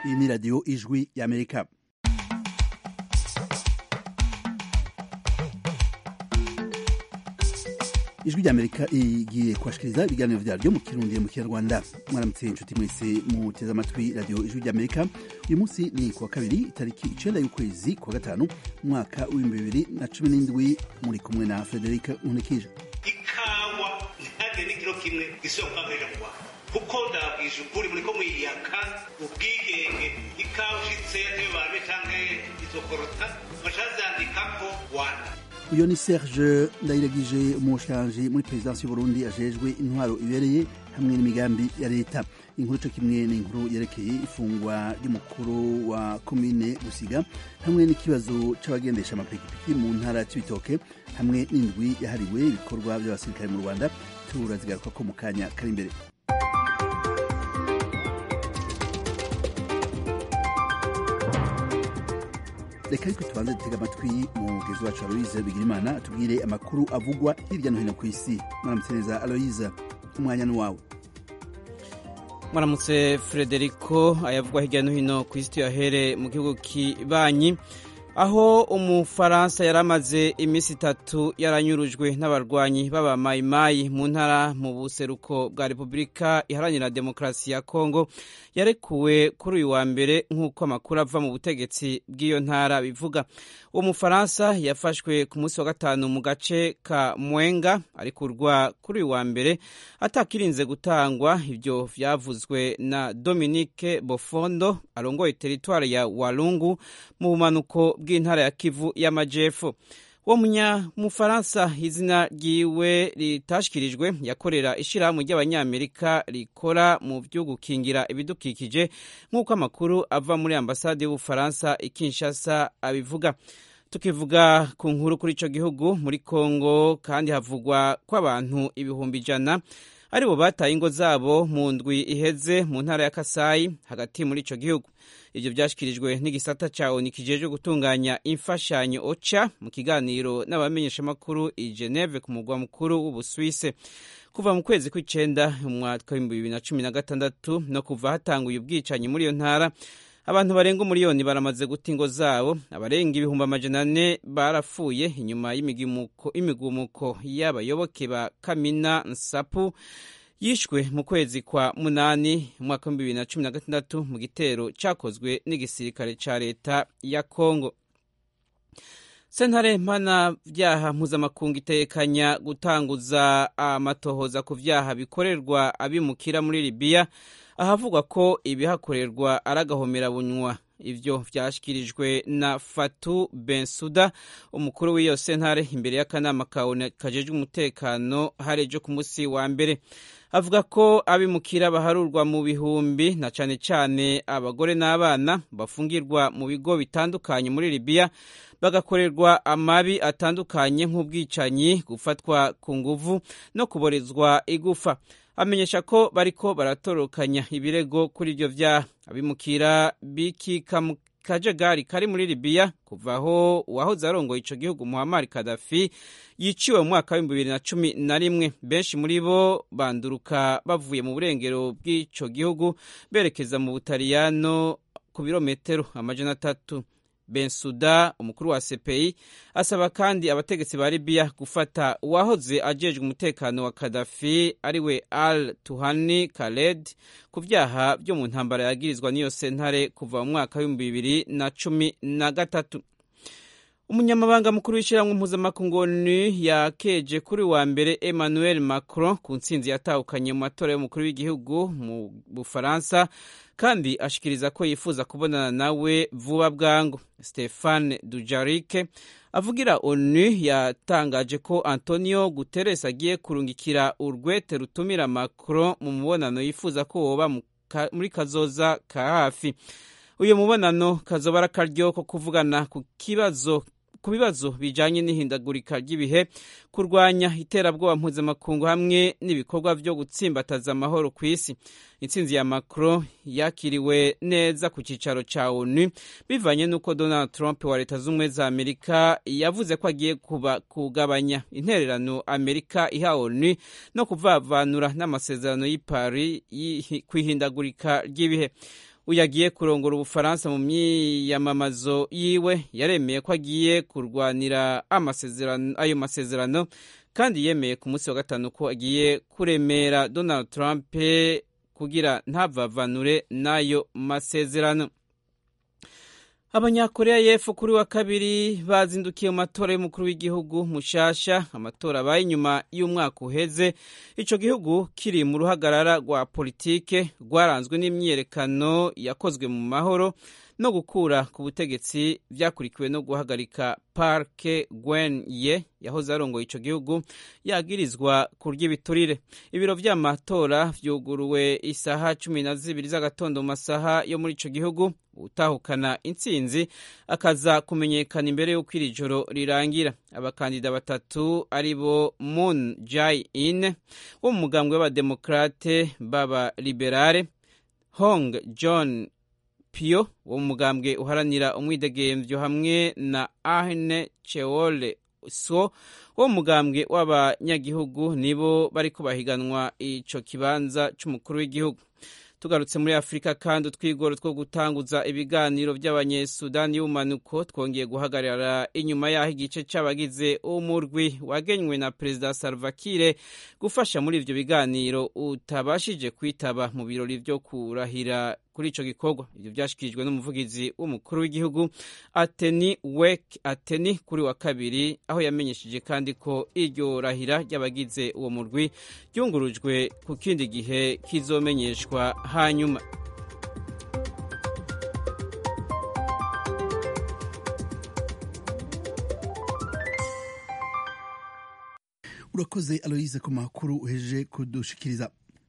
iyi ni radiyo ijwi y'amerika ijwi ry'amerika igiye kubashikiriza ibiganiro vyaryo mu kirundi mu kinyarwanda mwaramutse inshuti mwese muteze amatwi radiyo ijwi ry'amerika uyu munsi ni kuwa kabiri itariki icenda y'ukwezi kwa gatanu umwaka w'ibihumbi bibiri na cumi n'indwi muri kumwe na frederic nkunikije ikawa ntihagire n'ikiro kimwe gisubira kubagarira mu rwanda kuko ndabwije ukuri muriko mwiyaka ubwigenge ikawa ushitse yatewe barbe canke izokorota bashazandikako rwanda uyo ni serge ndayiragije umushikiranganji muri perezidansi y'uburundi ajejwe intwaro ibereye hamwe n'imigambi ya leta inkuru co kimwe n'inkuru yerekeye ifungwa ry'umukuru wa komine gusiga hamwe n'ikibazo c'abagendesha amapikipiki mu ntara c'ibitoke hamwe n'indwi yahariwe ibikorwa vy'abasirikare mu rwanda turazigaruka ko mu kanya kari imbere reka ariko tubanze dutega amatwi umugezi wacu aloyize bigirimana atubwire amakuru avugwa hirya no hino ku isi mwaramutse neza aloyize umwanya ni wawe mwaramutse frederico ayavugwa hirya no hino ku isi tuyahere mu gihugu kibanyi aho umufaransa yari amaze iminsi itatu yaranyurujwe n'abarwanyi b'abamayimayi mu ntara mu buseruko bwa repubulika iharanira demokarasi ya kongo yarekuwe kuri uyu wa mbere nk'uko amakuru ava mu butegetsi bw'iyo ntara bivuga uwo mufaransa yafashwe ku munsi wa gatanu mu gace ka mwenga arekurwa kuri uyu wa mbere atakirinze gutangwa ibyo vyavuzwe na dominique bofondo arongoye teritwari ya walungu mu bumanuko bw'intara ya kivu y'amajepfo uwo munyamufaransa izina ryiwe ritashikirijwe yakorera ishirahamwe ry'abanyamerika rikora mu vyo gukingira ibidukikije nk'uko amakuru ava muri ambasade y'ubufaransa i kinshasa abivuga tukivuga ku nkuru kuri ico gihugu muri kongo kandi havugwa ko abantu ibihumbi ijana aribo bataye ingo zabo mu ndwi iheze mu ntara ya kasayi hagati muri ico gihugu ivyo vyashikirijwe n'igisata ca oni kijejwe gutunganya imfashanyo oca mu kiganiro n'abamenyeshamakuru i geneve ku mugwa mukuru w'ubuswise kuva mu kwezi kw'icenda umwaka w'ibihumbi bibiri na cumi na gatandatu no kuva hatanguye ubwicanyi muri iyo ntara abantu barenga umuriyoni baramaze guta ingo zabo abarenga ibihumbi amajana ane barapfuye inyuma y'imigumuko y'abayoboke ba kamina nsapu yishwe mu kwezi kwa munani umwaka w'ibihumbi bibiri na cumi na gatandatu mu gitero cyakozwe n'igisirikare cya leta ya kongo sentare mpanabyaha mpuzamakungu itekanya gutanguza amatohoza ku vyaha bikorerwa abimukira muri libiya ahavugwa ko ibihakorerwa ari agahomerabunwa ivyo vyashikirijwe na fatu bensuda umukuru w'iyo sentare imbere y'akanama kajejwe umutekano harejo ku musi wa mbere avuga ko abimukira baharurwa mu bihumbi na cane cane abagore n'abana bafungirwa mu bigo bitandukanye muri libiya bagakorerwa amabi atandukanye nk'ubwicanyi gufatwa ku nguvu no kuborezwa igufa amenyesha ko bariko baratorokanya ibirego kuri ivyo vyaha abimukira bikika mu kajagari kari muri libiya kuva aho uwahoze arongoye ico gihugu muhammar kadafi yiciwe mu mwaka w'ibihumbi bibiri na cumi na rimwe benshi muri bo banduruka bavuye mu burengero bw'ico gihugu berekeza mu butaliyano ku birometero amajana atatu bensuda umukuru wa cpi asaba kandi abategetsi ba libiya gufata uwahoze ajejwe umutekano wa kadafi ariwe al tuhani khaled ku vyaha vyo mu ntambara yagirizwa n'iyo sentare kuva mu mwaka w'ibihumbi bibiri na cumi na gatatu umunyamabanga mukuru w'ishyirahamwe mpuzamakungu yakeje kuri wa mbere emmanuel macron ku ntsinzi yatahukanye mu matora y'umukuru w'igihugu mu bufaransa kandi ashikiriza ko yifuza kubonana nawe vuba bwangu stefane dujarike avugira onu yatangaje ko antonio guterres agiye kurungikira urwete rutumira macron mu mubonano yifuza ko woba muri kazoza ka hafi uyu mubonano kazoba ari akaryo ko kuvugana ku kibazo ku bibazo bijanye n'ihindagurika ry'ibihe kurwanya iterabwoba mpuzamakungu hamwe n'ibikorwa vyo gutsimbataza amahoro ku isi intsinzi ya macron yakiriwe neza ku cicaro ca onu bivanye n'uko donald trump wa leta z'ubumwe za amerika yavuze ko agiye kuba kugabanya intererano amerika iha onu no kuvavanura n'amasezerano y'i paris kw'ihindagurika ry'ibihe uyu agiye kurongora ubufaransa mu myiyamamazo yiwe yaremeye ko agiye kurwanira amasezerano ayo masezerano kandi yemeye ku munsi wa gatanu ko agiye kuremera donald trump kugira ntavavanure n'ayo masezerano abanyakoreya y'epfo kuri wa kabiri bazindukiye mu matora y'umukuru w'igihugu mushasha amatora abaye inyuma y'umwaka uheze ico gihugu kiri mu ruhagarara rwa politike rwaranzwe n'imyiyerekano yakozwe mu mahoro no gukura ku butegetsi byakurikiwe no guhagarika parke gwen ye yahoze arongoye ico gihugu yagirizwa kurya ibiturire ibiro vy'amatora vyuguruwe isaha cumi na zibiri z'agatondo mu masaha yo muri ico gihugu utahukana intsinzi akaza kumenyekana imbere y'uko iri joro rirangira abakandida batatu ari bo moon jae in wo mu mugambwe w'abademokrate b'aba liberale hong john pio wo mu mugambwe uharanira umwidegemvyo hamwe na ahne cheole so wo mu mugambwe w'abanyagihugu nibo bariko bahiganwa ico kibanza c'umukuru w'igihugu tugarutse muri afurika kandi utwigoro two gutanguza ibiganiro by'abanyesudani y'ubumanuko twongeye guhagarara inyuma y'aho igice c'abagize umurwi wagenywe na perezida salva kiir gufasha muri ivyo biganiro utabashije kwitaba mu birori vyo kurahira kuri ico gikorwa ivyo vyashikirijwe n'umuvugizi w'umukuru w'igihugu ateni wek ateni kuri wa kabiri aho yamenyesheje kandi ko iryo rahira ry'abagize uwo murwi ryungurujwe ku kindi gihe kizomenyeshwa hanyuma urakoze aloyize ku makuru uhejeje kudushikiriza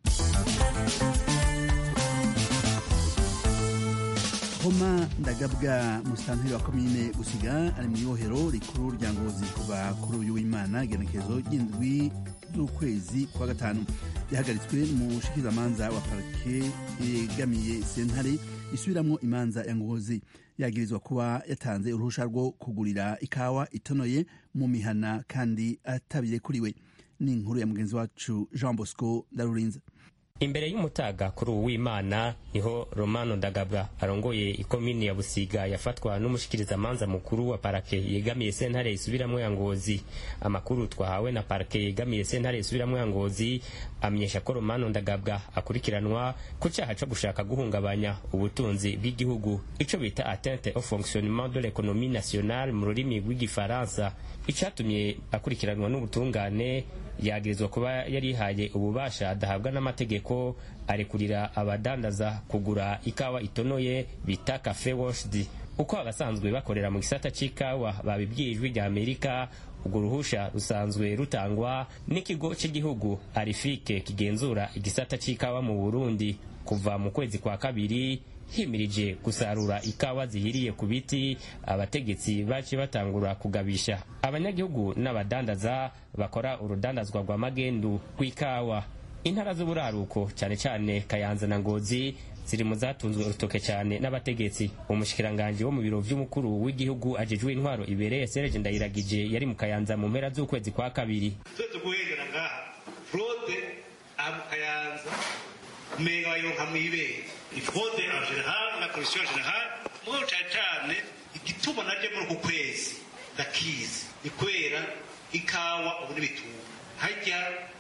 homa ndagabwa musitanteri wa komine gusiga ari mu ibohero rikuru rya ngozi kuva kuri uyu w'imana igenekerezo ry'indwi z'ukwezi kwa gatanu yahagaritswe n'umushikirizamanza wa parike yegamiye sentare isubiramwo imanza ya ngozi yagirizwa kuba yatanze uruhusha rwo kugurira ikawa itonoye mu mihana kandi atabirekuriwe ni inkuru ya mugenzi wacu jean bosco ndarurinze imbere y'umutaga kuri uwu w'imana niho romano ndagabwa arongoye ikomini ya busiga yafatwa n'umushikirizamanza mukuru wa parake yegamiye sentare isubiramwo ya ngozi amakuru twahawe na parake yegamiye sentare isubiramwo ya ngozi amenyesha ko romano ndagabwa akurikiranwa ku cyaha co gushaka guhungabanya ubutunzi bw'igihugu ico bita atteinte au fonctionnement de l'économie nationale mu rurimi rw'igifaransa icatumye akurikiranwa n'ubutungane yagirizwa kuba yarihaye ububasha adahabwa n'amategeko arekurira abadandaza kugura ikawa itonoye bita cafe washed uko abasanzwe bakorera mu gisata c'ikawa babibwiye ijwi rya amerika urwo ruhusha rusanzwe rutangwa n'ikigo cy'igihugu arifike kigenzura igisata c'ikawa mu burundi kuva mu kwezi kwa kabiri himirije gusarura ikawa zihiriye ku biti abategetsi baciye batangura kugabisha abanyagihugu n'abadandaza bakora urudandazwa rwa magendu rw'ikawa intara z'uburaruko cyane cyane kayanza na ngozi ziri mu zatunzwe urutoke cyane n'abategetsi umushikiranganji wo mu biro vy'umukuru w'igihugu ajejwe intwaro ibereye Serge Ndayiragije yari mu kayanza mu mpera z'ukwezi kwa kabiri twese guhengera ngaha fraude aha mu kayanza umenga bayonka mw'ibere ifraude en general na commission generale mugabo cane cane igituma naje muri uku kwezi ndakizi ni kubera ikawa ubu n'ibitungwa harya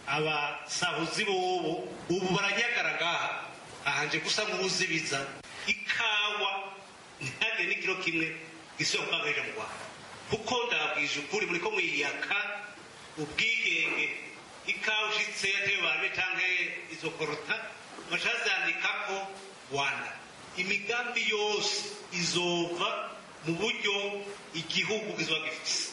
abasahuzi bobo ubu baranyagara ngaha ahanje gusa nk'uzibiza ikawa ntihagire n'ikiro kimwe gisubira kubangarira mu rwanda kuko ndabwije ukuri muri ko mwiyaka ubwigenge ikawa ushitse yatewe bantu canke izo korota bashazandikako rwanda imigambi yose izova mu buryo igihugu kizoba gifise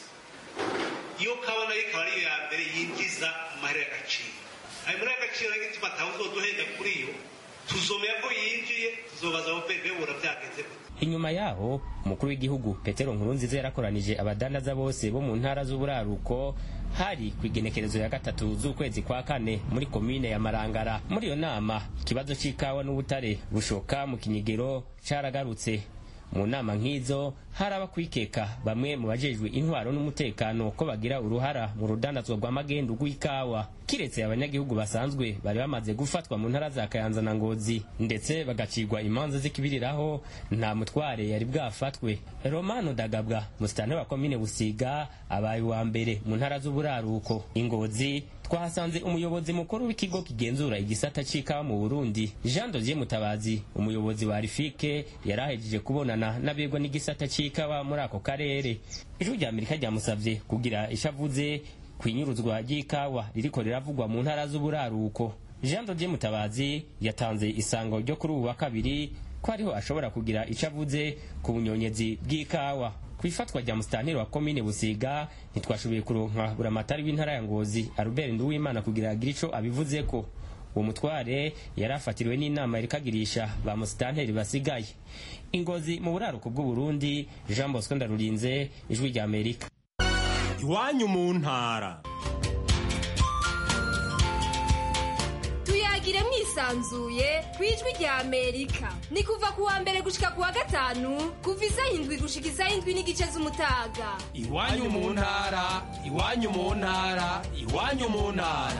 iyo kawa nayo ikaba ariyo ya mbere yinjiza amahera y'agaciro ayo mahera y'agaciro niyo gituma atawuzoduhenda kuri yo tuzomera ko yinjiye tuzobaza abo bebura byagenze gute inyuma yaho umukuru w'igihugu petero nkurunziza yarakoranije abadandaza bose bo mu ntara z'uburaruko hari ku igenekerezo ya gatatu z'ukwezi kwa kane muri komine ya marangara muri iyo nama ikibazo c'ikawa n'ubutare bushoka mu kinyigero caragarutse mu nama nk'izo haraba kwikeka bamwe mu bajejwe intwaro n'umutekano ko bagira uruhara mu rudandazwa rw'amagendu rw'ikawa kiretse abanyagihugu basanzwe bari bamaze gufatwa mu ntara za kayanza na ngozi ndetse bagacirwa imanza z'ikibiriraho nta mutware yari bwafatwe romano dagabwa musitani wa komine busiga abaye uwa mbere mu ntara z'uburaruko ingozi twahasanze umuyobozi mukuru w'ikigo kigenzura igisata c'ikawa mu burundi jean dosier mutabazi umuyobozi wa rifike yari ahejeje kubonana n'abegwa n'igisata c'ikawa muri ako karere ijwi rya amerika ryamusavye kugira ico avuze kwinyuruzwa ry'ikawa ririko riravugwa mu ntara z'uburaruko jean dodier mutabazi yatanze isango ryo kuri ubu wa kabiri ko ariho ashobora kugira ico avuze ku bunyonyezi bw'ikawa ku ifatwa rya musitanteri wa komine busiga ntitwashoboye kuronka buramatari w'intara ya ngozi albert nduwimana kugira agire ico abivuzeko uwo mutware yari afatiriwe n'inama yarikagirisha ba musitanteri basigaye ingozi mu buraruko bw'uburundi jean bosco ndarurinze ijwi rya amerika iwanyu mu ntara tuyagire mwisanzuye ku ijwi rya amerika ni kuva ku wa mbere gushika ku wa gatanu kuva isaha indwi gushika isaha indwi n'igice z'umutaga iwanyu mu ntara iwanyu mu ntara iwanyu mu ntara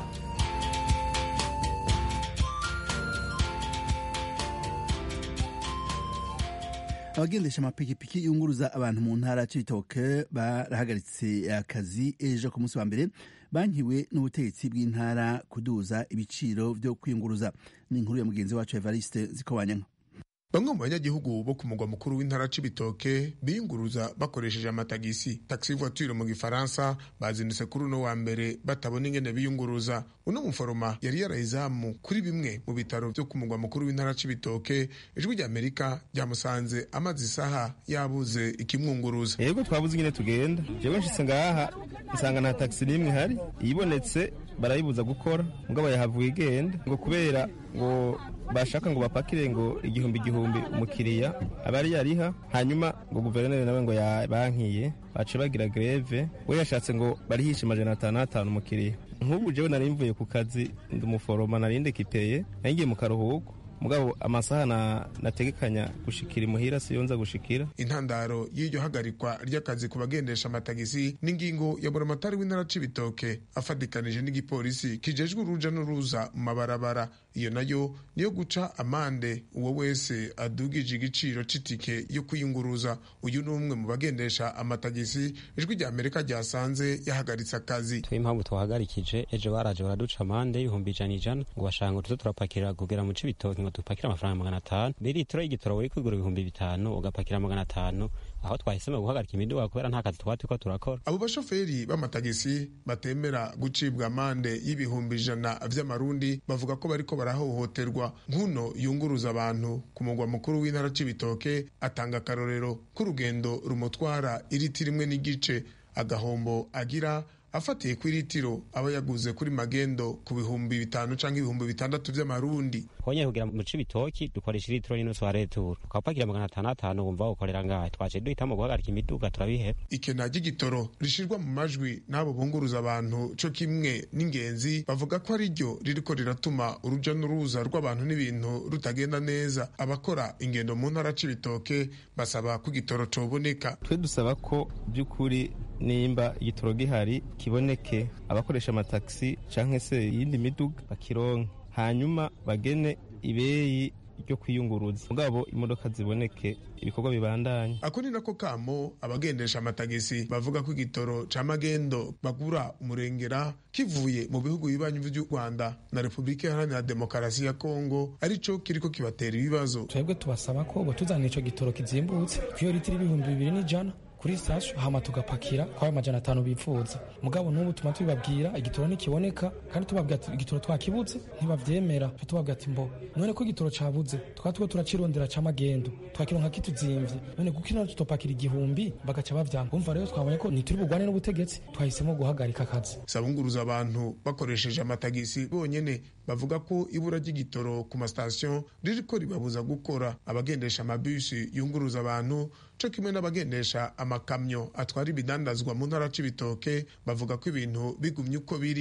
abagendesha amapikipiki yunguruza abantu mu ntara c'ibitoke barahagaritse akazi ejo ku munsi wa mbere bankiwe n'ubutegetsi bw'intara kuduza ibiciro vyo kwiyunguruza ni inkuru ya mugenzi wacu evariste zikobanyanka bamwe mu banyagihugu bo ku mugwa mukuru w'intara c'ibitoke biyunguruza bakoresheje amatagisi taxi voiture mu gifaransa bazindutse kuri uno wa mbere batabona ingene biyunguruza uno muforoma yari yarayizamu kuri bimwe mu bitaro vyo ku mugwa mukuru w'intara c'ibitoke ijwi rya amerika ryamusanze amaze isaha yabuze ikimwunguruza yego twabuze ingene tugenda jewe nshitse ngaha nsanga nta taxi n'imwe ihari iyibonetse barayibuza gukora mugabo yahavuye igenda ngo kubera ngo bashaka ngo bapakire ngo igihumbi igihumbi umukiriya aba ari yariha hanyuma ngo guverineri nawe ngo yabankiye bace bagira greve we yashatse ngo barihishe amajana atanu atanu umukiriya nk'ubu jewe nari mvuye ku kazi ndi umuforoma nari ndekipeye nari ngiye mu karuhuko mugabo amasaha na nategekanya gushikira imuhira siyo nza gushikira intandaro y'iryo hagarikwa ry'akazi ku bagendesha amatagisi n'ingingo ya buramatari w'intara c'ibitoke afatikanije n'igipolisi kijejwe uruja n'uruza mu mabarabara iyo nayo niyo guca amande uwo wese adugije igiciro c'itike yo kwiyunguruza uyu ni umwe mu bagendesha amatagisi ijwi rya amerika ryasanze yahagaritse akazi twe impamvu twahagarikije ejo baraje baraduca amande y'ibihumbi ijana ijana ngo bashaka ngo tuze turapakira kugera mu c'ibitoke ngo dupakire amafaranga magana atanu litiro y'igitoro wari kwigura ibihumbi bitanu ugapakira magana atanu aho twahisemo guhagarika imiduga kubera nta kazi twaba turiko turakora abo bashoferi b'amatagisi batemera gucibwa amande y'ibihumbi ijana vy'amarundi bavuga ko bariko barahohoterwa nk'uno yunguruza abantu ku mugwa mukuru w'intara c'ibitoke atanga akarorero k'urugendo rumutwara iriti rimwe n'igice agahombo agira afatiye ku iritiro aba yaguze kuri magendo ku bihumbi bitanu canke ibihumbi bitandatu vy'amarundi honye kugira mu cibitoki dukoresha iritiro n'inusu wa returu ukapakira magana atanu atanu wumva ukorera ngahe twaje duhitamo guhagarika imiduga turabiheba ikena ry'igitoro rishirwa mu majwi n'abo bunguruza abantu co kimwe n'ingenzi bavuga ko ari ryo ririko riratuma uruja n'uruza rw'abantu n'ibintu rutagenda neza abakora ingendo mu ntara c'ibitoke basaba ko igitoro coboneka twe dusaba ko by'ukuri nimba igitoro gihari kiboneke abakoresha amatagisi canke se iyindi miduga bakironke hanyuma bagene ibeyi ryo kwiyunguruza mugabo imodoka ziboneke ibikorwa bibandanye ako ni nako kamo abagendesha amatagisi bavuga ko igitoro ca magendo bagura umurengera kivuye mu bihugu bibanyi vy'u Rwanda na Repubulika Iharanira Demokarasi ya Kongo arico kiriko kibatera ibibazo twebwe tubasaba ko botuzanira ico gitoro kizimbutse kuyo litiro ibihumbi bibiri n'ijana kuri sitasiyo hama tugapakira kwayo majana atanu bipfuza mugabo n'ubu tuma tubibabwira igitoro ntikiboneka kandi tubabwira ati igitoro twakibuze ntibavyemera tubabwira ati mbo none ko igitoro cabuze tukaba tuko turacirondera c'amagendo twakironka kituzimvye none kuko ino tutopakira igihumbi bagaca bavyanga umva rero twabonye ko ntituri bugwane n'ubutegetsi twahisemo guhagarika akazi sabunguruza abantu bakoresheje amatagisi bonyene bavuga ko ibura ry'igitoro ku masitasiyo ririko ribabuza gukora abagendesha amabisi yunguruza abantu co kimwe n'abagendesha amakamyo atwara ibidandazwa mu ntara c'ibitoke bavuga ko ibintu bigumye uko biri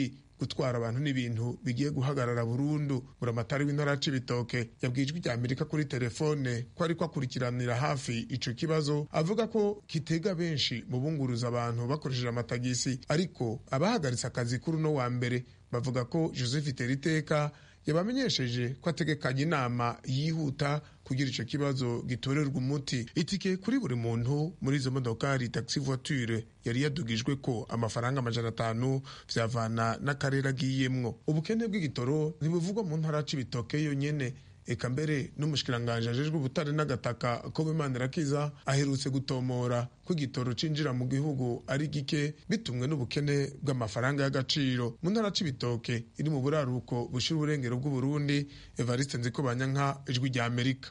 gutwara abantu n'ibintu bigiye guhagarara burundu buramatari w'intara ya cibitoke yabwiye ijwi rya amerika kuri telefone ko ariko akurikiranira hafi ico kibazo avuga ko kitega benshi mu bunguruza abantu bakoresheje amatagisi ariko abahagaritse akazi kuri uno wa mbere bavuga ko joseph teriteka yabamenyesheje ko ategekanye inama yihuta kugira icyo kibazo gitorerwa umuti itike kuri buri muntu muri izo modokari taxi voiture yari yadugijwe ko amafaranga amajana atanu vyavana n'akarere agiyemwo ubukene bw'igitoro ntibuvugwa mu ntara c'ibitoke yonyene eka mbere n'umushikiranganji ajejwe ubutare n'agataka ko Manirakiza aherutse gutomora ko igitoro cinjira mu gihugu ari gike bitumwe n'ubukene bw'amafaranga y'agaciro mu ntara c'ibitoke iri mu buraruko bushira uburengero bw'uburundi evariste nzikobanyanka ijwi rya amerika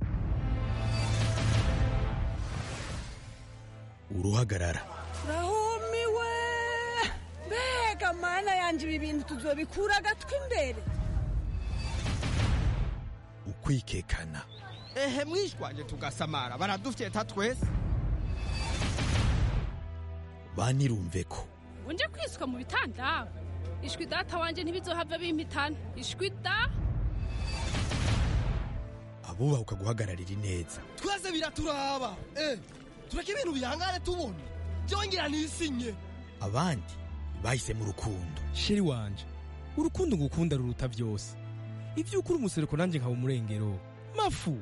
uruhagarara rahumiwe mbega mana yanje ibi bintu tuzobikura agatwi imbere ukwikekana ehe mwishwanje tugasamara baradufyeta twese banirumve ko unje kwiswa mu bitanda ishwi data wanje ntibizohava bimpitana ishwi da abubahuka guhagararira ineza twese biraturaba eh tureke ibintu bihangane tubone byongera nisinye abandi bahisemo urukundo sheri wanje urukundo ngukunda ruruta byose ibyo ukuri umusereko nanjye nkaba umurengero mafu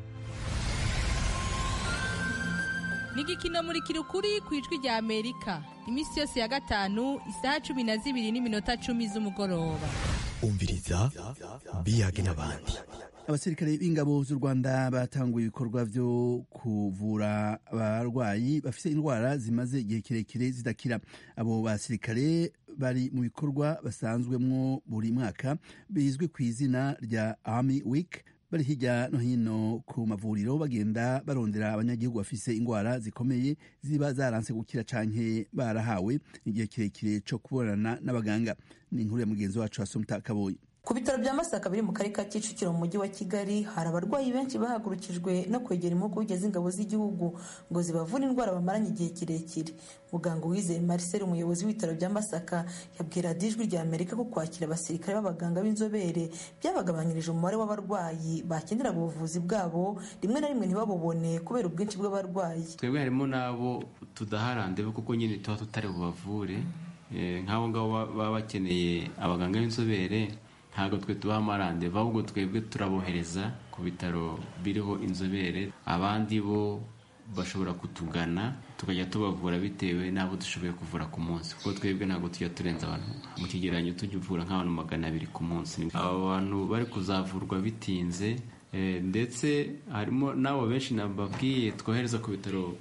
ni igikino muri kirukuri ku ijwi rya amerika iminsi yose ya gatanu isaha cumi na zibiri n'iminota cumi z'umugoroba umviriza biyage n'abandi abasirikare b'ingabo z'u rwanda batanguye ibikorwa byo kuvura abarwayi bafite indwara zimaze igihe kirekire zidakira abo basirikare bari mu bikorwa basanzwemwo buri mwaka bizwi ku izina rya army week bari hirya no hino ku mavuriro bagenda barondera abanyagihugu bafise indwara zikomeye ziba zaranse gukira canke barahawe igihe kirekire co kubonana n'abaganga ni inkuru ya mugenzi wacu asumta kaboyi ku bitaro bya masaka biri mu karere ka kicukiro mu mujyi wa kigali hari abarwayi benshi bahagurukijwe no kwegera impuguke z'ingabo z'igihugu ngo zibavure indwara bamaranye igihe kirekire muganga uwizeye marcel umuyobozi w'ibitaro bya masaka yabwira ijwi rya amerika ko kwakira abasirikare b'abaganga b'inzobere byabagabanyirije umubare w'abarwayi bakeneraga ubuvuzi bwabo rimwe na rimwe ntibabubone kubera ubwinshi bw'abarwayi twebwe harimo n'abo tudaharandebe kuko nyine tuba tutari bubavure nk'abo ngabo baba bakeneye abaganga b'inzobere ntabwo twe tubaha amarandeva ahubwo twebwe turabohereza ku bitaro biriho inzobere abandi bo bashobora kutugana tukajya tubavura bitewe n'abo dushoboye kuvura ku munsi kuko twebwe ntabwo tujya turenza abantu mu kigereranyo tujya uvura nk'abantu magana abiri ku munsi aba bantu bari kuzavurwa bitinze ndetse harimo n'abo benshi nababwiye twohereza ku bitaro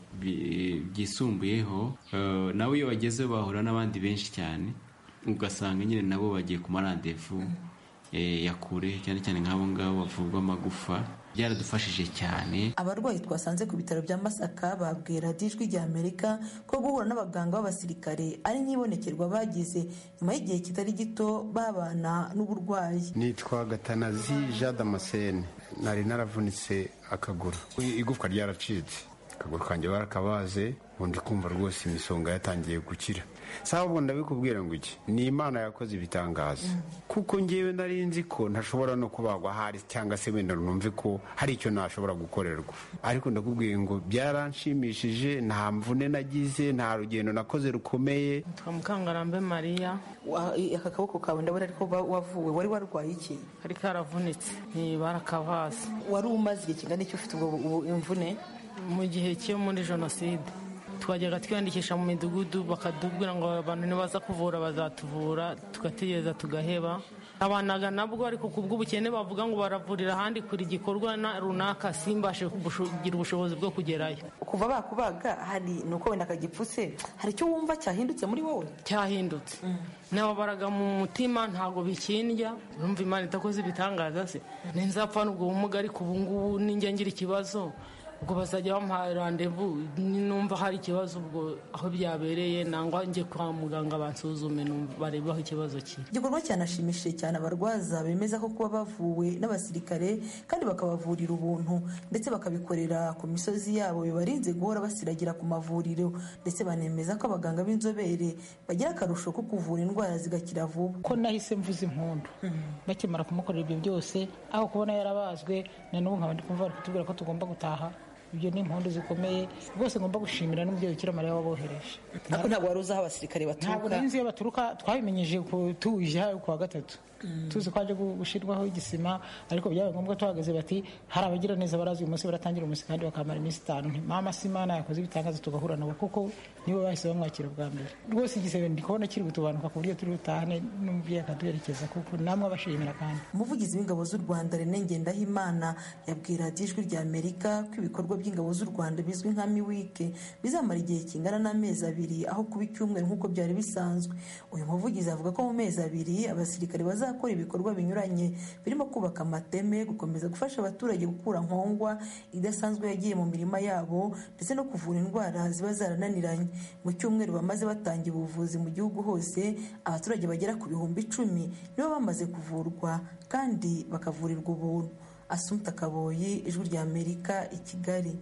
byisumbuyeho nabo iyo bageze bahura n'abandi benshi cyane ugasanga nyine nabo bagiye ku marandevu ya kure cyane cyane nk'abo ngabo bavurwa amagufa byaradufashije cyane abarwayi twasanze ku bitaro bya masaka babwira ijwi rya amerika ko guhura n'abaganga b'abasirikare ari nk'ibonekerwa bagize nyuma y'igihe kitari gito babana n'uburwayi nitwa gatanazi jean damascene nari naravunitse akaguru igufwa ryaracitse akaguru kanjye barakabaze ubundi kumva rwose imisonga yatangiye gukira sawa ubwo ndabikubwira ngo iki ni imana yakoze ibitangaza kuko ngewe nari nzi ko ntashobora no kubagwa ahari cyangwa se wenda numve ko hari icyo nashobora gukorerwa ariko ndakubwiye ngo byaranshimishije nta mvune nagize nta rugendo nakoze rukomeye twa mukangarambe mariya aka kaboko kawe ndabona ariko wavuwe wari warwaye iki kari karavunitse barakavaze wari umaze igihe kingana icyo ufite ubwo imvune mu gihe cyo muri jenoside twajyaga twiyandikisha mu midugudu bakatubwira ngo abantu nibaza kuvura bazatuvura tugategereza tugaheba abanaga nabwo ariko ku bw'ubukene bavuga ngo baravurira ahandi kuri gikorwa runaka simbashe kugira ubushobozi bwo kugerayo kuva bakubaga hari ni uko wenda akagipfutse hari icyo wumva cyahindutse muri wowe cyahindutse nababaraga mu mutima ntabwo bikindya numva imana itakoze ibitangaza se nzapfa n'ubwo bumuga ariko ubu ngubu ninjya ngira ikibazo ubwo bazajya bamuha randevu numva hari ikibazo ubwo aho byabereye nangwa njye kwa muganga bansuzume barebe aho ikibazo kiri igikorwa cyanashimishije cyane abarwaza bemeza ko kuba bavuwe n'abasirikare kandi bakabavurira ubuntu ndetse bakabikorera ku misozi yabo bibarinze guhora basiragira ku mavuriro ndetse banemeza ko abaganga b'inzobere bagira akarusho ko kuvura indwara zigakira vuba ko nahise mvuza impundu bakimara kumukorera ibyo byose aho kubona yarabazwe na n'ubu nkaba ndi kumva bari kutubwira ko tugomba gutaha ibyo ni impundu zikomeye rwose ngomba gushimira n'umubyeyi ukira mariya wabohereje ariko ntabwo wari uzi aho abasirikare baturuka ntabwo nari nzi iyo baturuka twabimenyeje tuje ku wa gatatu tuzi ko haje gushyirwaho igisima ariko byabaye ngombwa tuhagaze bati hari abagira neza barazi uyu munsi baratangira umunsi kandi bakamara iminsi itanu mama si imana yakoze ibitangaza tugahura nabo kuko nibo bahise bamwakira bwa mbere rwose igisebe ndi kubona kiri gutubanuka ku buryo turi butahane n'umubyeyi akaduherekeza kuko namwe abashimira kandi umuvugizi w'ingabo z'u rwanda rene ngendahimana yabwira ijwi rya amerika ko ibikorwa by'ingabo z'u rwanda bizwi nka miwike bizamara igihe kingana n'amezi abiri aho kuba icyumweru nk'uko byari bisanzwe uyu muvugizi avuga ko mu mezi abiri abasirikare bazakora ibikorwa binyuranye birimo kubaka amateme gukomeza gufasha abaturage gukura nkongwa idasanzwe yagiye mu mirima yabo ndetse no kuvura indwara ziba zarananiranye mu cyumweru bamaze batangira ubuvuzi mu gihugu hose abaturage bagera ku bihumbi icumi nibo bamaze kuvurwa kandi bakavurirwa ubuntu asumta kaboyi ijwi rya amerika i kigali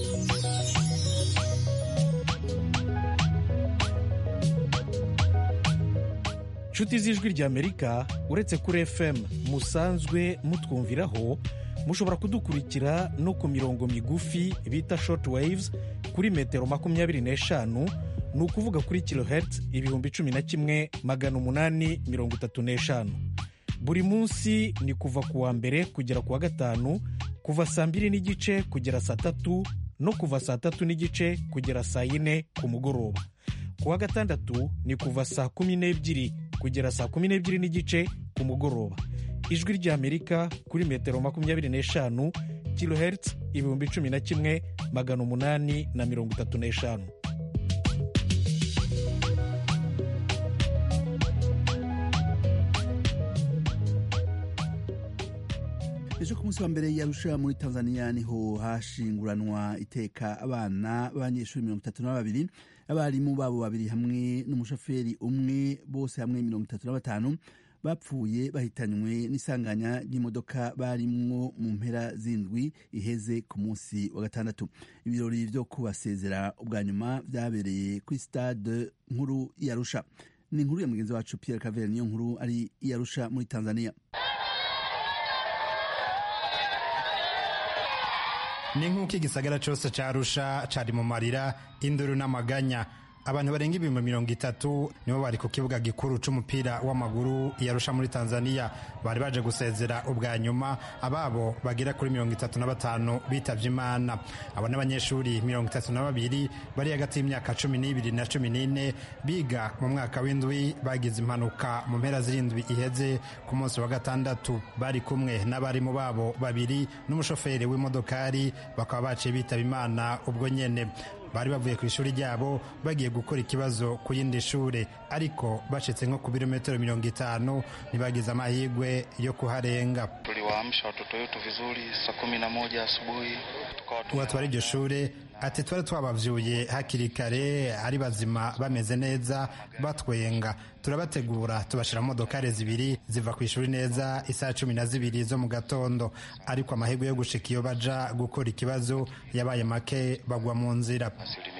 inshuti z'ijwi rya amerika uretse kuri fm musanzwe mutwumviraho mushobora kudukurikira no ku mirongo migufi bita short waves kuri metero makumyabiri n'eshanu ni ukuvuga kuri kilohertz ibihumbi cumi na kimwe magana umunani mirongo itatu n'eshanu buri munsi ni kuva ku wa mbere kugera ku wa gatanu kuva saa mbiri n'igice kugera saa tatu no kuva saa tatu n'igice kugera saa yine ku mugoroba ku wa gatandatu ni kuva saa kumi n'ebyiri kugera saa kumi n'ebyiri n'igice ku mugoroba ijwi ry'amerika kuri metero makumyabiri n'eshanu kilohertz ibihumbi cumi na kimwe magana umunani na mirongo itatu n'eshanu ejo ku munsi wa mbere yarusha muri tanzania niho hashinguranwa iteka abana b'abanyeshuri mirongo itatu na babiri abarimu babo babiri hamwe n'umushoferi umwe bose hamwe mirongo itatu na batanu bapfuye bahitanywe n'isanganya ry'imodoka barimwo mu mpera z'indwi iheze ku munsi wa gatandatu ibirori byo kubasezera ubwa nyuma byabereye kuri stade nkuru yarusha ni inkuru ya mugenzi wacu pierre cavere niyo nkuru ari yarusha muri tanzania ni nk'uko igisagara cyose cyarusha cyari mu marira induru n'amaganya abantu barenga ibihumbi mirongo itatu nibo bari ku kibuga gikuru cy'umupira w'amaguru yarusha muri tanzania bari baje gusezera ubwa nyuma ababo bagera kuri mirongo itatu na batanu bitabye imana abo n'abanyeshuri mirongo itatu na babiri bari hagati y'imyaka cumi n'ibiri na cumi n'ine biga mu mwaka w'indwi bagize impanuka mu mpera z'irindwi iheze ku munsi wa gatandatu bari kumwe n'abarimu babo babiri n'umushoferi w'imodokari bakaba baciye bitaba imana ubwo nyene bari bavuye ku ishuri ryabo bagiye gukora ikibazo ku yindi shure ariko bashitse nko ku birometero mirongo itanu ntibagize amahirwe yo kuharenga tuliwaamsha watoto wetu vizuri saa kumi na moja asubuhi uwatwara iryo shure ati twari twabavyuye hakiri kare ari bazima bameze neza batwenga turabategura tubashira modokari zibiri ziva ku ishuri neza isaha cumi na zibiri zo mu gatondo ariko amahirwe yo gushika iyo baja gukora ikibazo yabaye make bagwa mu nzira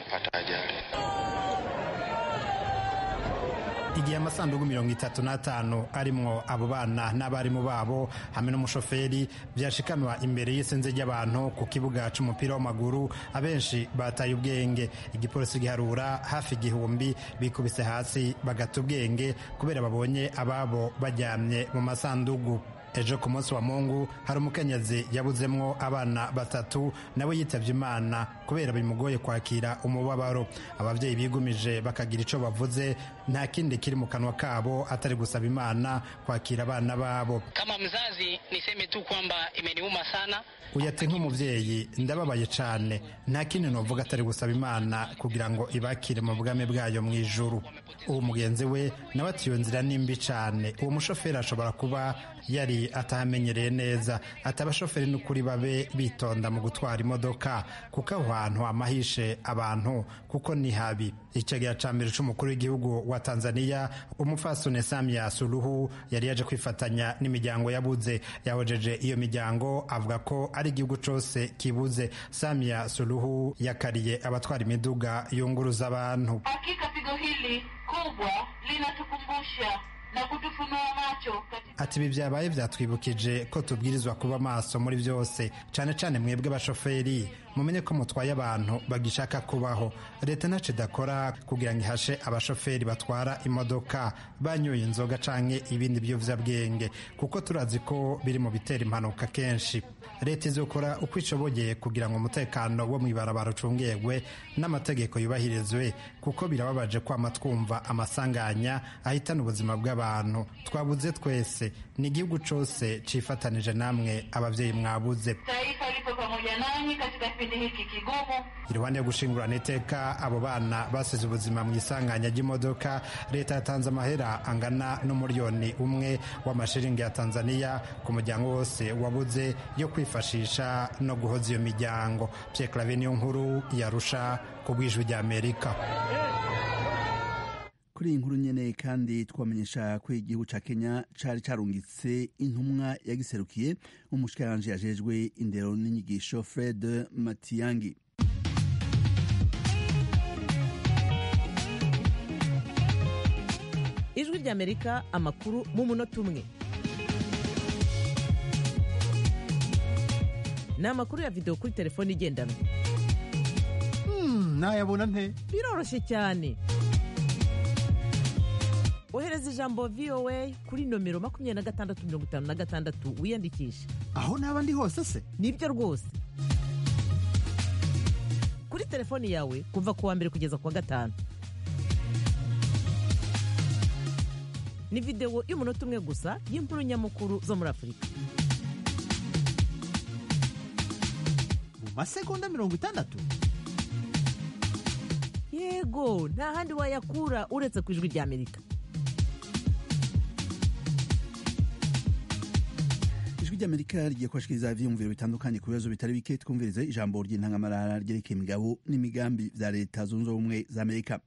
igihe amasanduku mirongo itatu n'atanu arimwo abo bana n'abarimu babo hamwe n'umushoferi byashikanwa imbere y'isinzi ry'abantu ku kibuga c'umupira w'amaguru abenshi bataye ubwenge igipolisi giharura hafi igihumbi bikubise hasi bagata ubwenge kubera babonye ababo baryamye mu masandugu ejo ku munsi wa mungu hari umukenyezi yabuzemwo abana batatu nawe yitabye imana kubera bimugoye kwakira umubabaro ababyeyi bigumije bakagira icyo bavuze nta kindi kiri mu kanwa kabo atari gusaba imana kwakira abana babo Kama mzazi niseme tu kwamba imeniuma sana. uyate nk'umubyeyi ndababaye cyane nta kindi novuga atari gusaba imana kugira ngo ibakire mu bwami bwayo mu ijuru uwo mugenzi we nawe ati iyo nzira ni mbi cyane uwo mushoferi ashobora kuba yari atahamenyereye neza ati abashoferi n'ukuri babe bitonda mu gutwara imodoka kuko aho hantu hamahishe abantu kuko ni habi icegera ca mbere c'umukuru w'igihugu wa tanzania umupfasoni samia suluhu yari yaje kwifatanya n'imiryango yabuze yahojeje iyo miryango avuga ko ari igihugu cose kibuze samia suluhu yakariye abatwara imiduga yunguruza abantu Hakika pigo hili kubwa linatukumbusha na kutufunua macho katika ati ibi byabaye byatwibukije ko tubwirizwa kuba maso muri byose cyane cyane mwebwe abashoferi mumenye ko mutwaye abantu bagishaka kubaho leta ntacyo idakora kugira ngo ihashe abashoferi batwara imodoka banyoye inzoga canke ibindi biyovyabwenge kuko turazi ko biri mu bitera impanuka kenshi leta izokora uko ishoboye kugira ngo umutekano wo mw'ibarabara ucungegwe n'amategeko yubahirizwe kuko birababaje kwama twumva amasanganya ahitana ubuzima bw'abantu twabuze twese ni igihugu cose cifatanije namwe abavyeyi mwabuze taifa lipo pamoja nanyi katika kipindi hiki kigumu. iruhande yo gushingurana iteka abo bana basize ubuzima mu isanganya ry'imodoka leta yatanze amahera angana n'umuriyoni umwe w'amashiringi ya tanzania ku muryango wose wabuze yo kwifashisha no guhoza iyo miryango pierre clave niyo nkuru yarusha ku bwijwi rya amerika kuri iyi nkuru nyene kandi twamenyesha ko igihugu ca kenya cari carungitse intumwa yagiserukiye umushikiranganji yajejwe indero n'inyigisho fred matiyangi ijwi ry'amerika amakuru mu munota umwe ni amakuru ya videwo kuri telefone igendanwa nayabona nte biroroshye cyane ohereza ijambo voa kuri nomero makumyabiri na gatandatu mirongo itanu na gatandatu wiyandikishe aho naba ndi hose se nibyo rwose kuri telefoni yawe kuva ku wa mbere kugeza ku wa gatanu ni videwo y'umunota umwe gusa y'inkuru nyamukuru zo muri afurika mu masegonda mirongo itandatu yego nta handi wayakura uretse ku ijwi ry'amerika ijwi ry'amerika rigiye kubashikiriza ivyiyumviro bitandukanye ku bibazo bitari bike twumvirize ijambo ry'intangamarara ryerekeye imigabo n'imigambi vya leta zunze ubumwe za amerika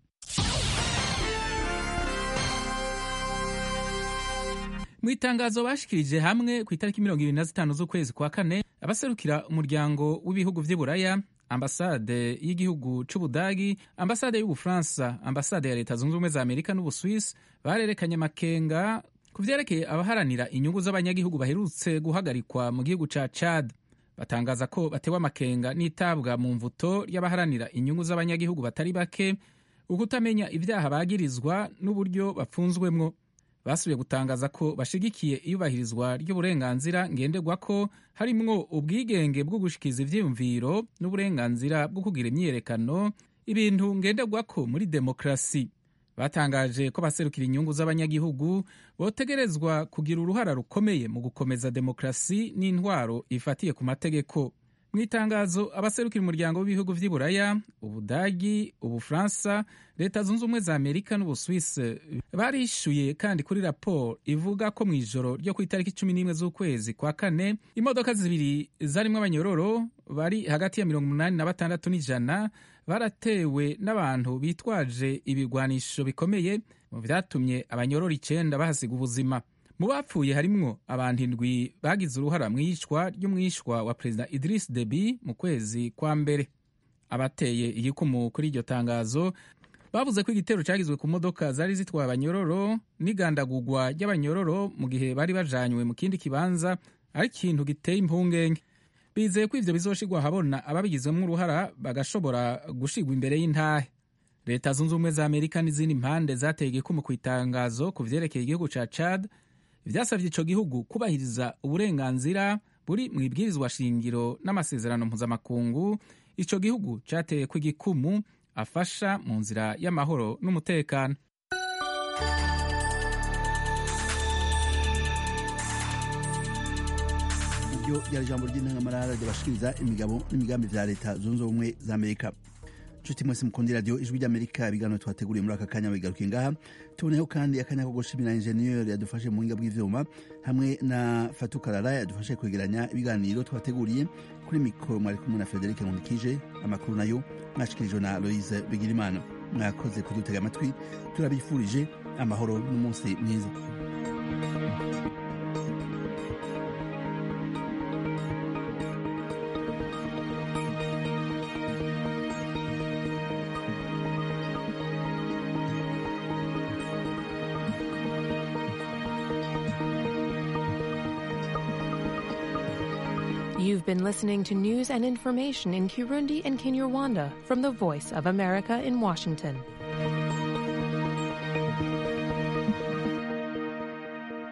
mu itangazo bashikirije hamwe ku itariki mirongo ibiri na zitanu z'ukwezi kwa kane abaserukira umuryango w'ibihugu vy'iburaya ambasade y'igihugu c'ubudagi ambasade y'ubufaransa ambasade ya leta zunze ubumwe za amerika n'ubuswisi barerekanye amakenga ku vyerekeye abaharanira inyungu z'abanyagihugu baherutse guhagarikwa mu gihugu ca chad batangaza ko batewe amakenga n'itabwa mu mvuto ry'abaharanira inyungu z'abanyagihugu batari bake ukutamenya ivyaha bagirizwa n'uburyo bapfunzwemwo basubiye gutangaza ko bashigikiye iyubahirizwa ry'uburenganzira ngenderwako harimwo ubwigenge bwo gushikiza ivyiyumviro n'uburenganzira bwo kugira imyiyerekano ibintu ngenderwako muri demokarasi batangaje ko baserukira inyungu z'abanyagihugu botegerezwa kugira uruhara rukomeye mu gukomeza demokarasi n'intwaro ifatiye ku mategeko mu itangazo abaserukira umuryango w'ibihugu vy'iburaya ubudagi ubufaransa leta zunze ubumwe za amerika n'ubuswisi barishuye kandi kuri raporo ivuga ko mu ijoro ryo ku itariki cumi n'imwe z'ukwezi kwa kane imodoka zibiri zarimwo abanyororo bari hagati ya mirongo umunani na batandatu n'ijana baratewe n'abantu bitwaje ibigwanisho bikomeye mu vyatumye abanyororo icenda bahasiga ubuzima mu bapfuye harimwo abantu indwi bagize uruhara mu iyicwa ry'umwishwa wa perezida Idris Deby mu kwezi kwa mbere abateye igikumu kuri iryo tangazo bavuze ko igitero cyagizwe ku modoka zari zitwaye abanyororo n'igandagurwa ry'abanyororo mu gihe bari bajanywe mu kindi kibanza ari ikintu giteye impungenge bizeye ko ivyo bizoshirwa ahabona ababigizwemo uruhara bagashobora gushirwa imbere y'intahe leta zunze ubumwe za amerika n'izindi mpande zateye igikumu ku itangazo ku vyerekeye igihugu ca chad vyasavye ico gihugu kubahiriza uburenganzira buri mu ibwirizwa shingiro n'amasezerano mpuzamakungu ico gihugu cateye ku igikumu afasha mu nzira y'amahoro n'umutekano iryo ryari ijambo ry'intangamarara ryabashikiriza imigabo n'imigambi vya leta zunze ubumwe za amerika nshuti mwese mukunda radiyo ijwi ry'amerika ibiganiro twateguriye muri aka kanya bigarukiye ngaha tuboneyeho kandi akanya ko gushimira injeniyeri yadufashe mu buhinga bw'ivyuma hamwe na fatukarara yadufashe kwegeranya ibiganiro twateguriye kuri mikoro mwari kumwe na frederic nkundikije amakuru nayo mwashikirijwe na loise bigirimana mwakoze kudutega amatwi turabifurije amahoro n'umunsi mwiza You've been listening to news and information in Kirundi and Kinyarwanda from the Voice of America in Washington.